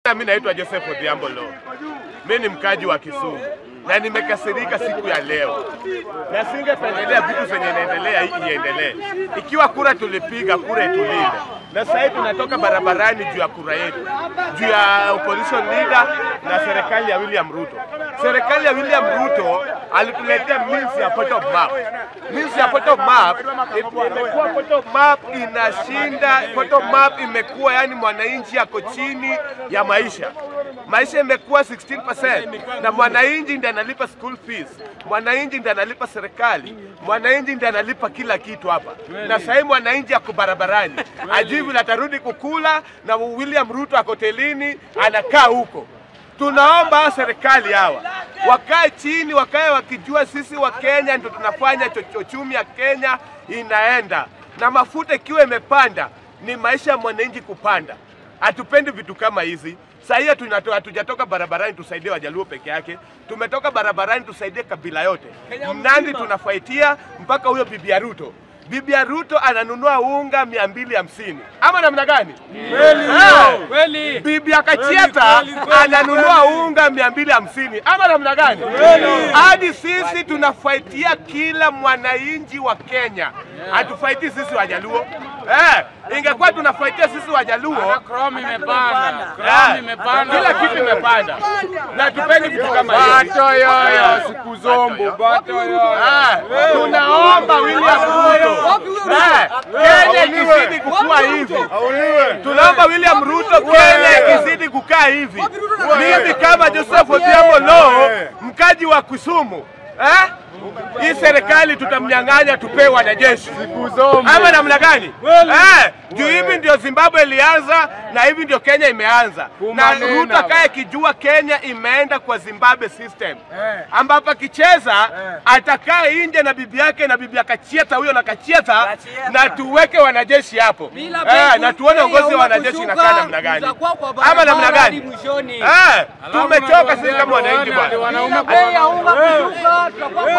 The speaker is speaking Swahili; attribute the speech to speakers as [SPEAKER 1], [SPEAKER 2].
[SPEAKER 1] Majina, mi naitwa Joseph Odhiambo Lo, mi ni mkaji wa Kisumu na nimekasirika siku ya leo, na singependelea vitu zenye inaendelea hii iendelee. Ikiwa kura tulipiga, kura itulinde, na sasa hivi tunatoka barabarani juu ya kura yetu, juu ya opposition leader na serikali ya William Ruto. Serikali ya William Ruto alituletea means ya bottom map. Means ya bottom map imekuwa bottom map inashinda, bottom map imekuwa yani mwananchi ako chini ya maisha maisha imekuwa 16% na mwananchi ndiye analipa school fees, mwananchi ndiye analipa serikali, mwananchi ndiye analipa kila kitu hapa. Na sasa hivi mwananchi ako barabarani, ajui vile atarudi kukula, na William Ruto ako hotelini anakaa huko. Tunaomba serikali hawa wakae chini, wakae wakijua sisi wa Kenya ndio tunafanya uchumi ya Kenya inaenda, na mafuta ikiwa imepanda ni maisha ya mwananchi kupanda. Hatupendi vitu kama hizi. Saa hii tunatoa hatujatoka barabarani tusaidie Wajaluo peke yake, tumetoka barabarani tusaidie kabila yote. Mnandi tunafaitia mpaka huyo bibi ya Ruto. Bibi ya Ruto ananunua unga mia mbili hamsini ama namna gani?
[SPEAKER 2] Kweli.
[SPEAKER 1] Bibi ya Kachieta ananunua unga mia mbili hamsini ama namna gani? Hadi sisi tunafaitia kila mwananchi wa Kenya, hatufaiti sisi Wajaluo. Eh, ingekuwa tunafaitia sisi Wajaluo
[SPEAKER 2] Chrome imepanda.
[SPEAKER 1] Eh,
[SPEAKER 2] Chrome imepanda.
[SPEAKER 1] kila kitu imepanda, na tupendi vitu kama hiyo.
[SPEAKER 2] Bato yoyo siku zombo. Bato yoyo.
[SPEAKER 1] Eh, tunaomba William Ruto eh, Kenya ikizidi kukua hivi, tunaomba William Ruto Kenya ikizidi kukaa hivi, mimi kama Joseph Odhiambo Lo, mkaji wa Kisumu eh, hii serikali tutamnyang'anya tupewe wanajeshi ama namna gani? Eh, juu hivi ndio Zimbabwe ilianza na hivi ndio Kenya imeanza, na
[SPEAKER 2] Kumanena
[SPEAKER 1] Ruto akaye kijua Kenya imeenda kwa Zimbabwe system, ambapo akicheza atakaa nje na bibi yake na bibi akachieta huyo na kachieta, na tuweke wanajeshi hapo eh, na tuone uongozi wa wanajeshi inakaa namna gani ama namna gani? Eh, tumechoka sisi kama wananchi bwana.
[SPEAKER 2] Wanaume
[SPEAKER 3] Bei ya unga kushuka, tutakuwa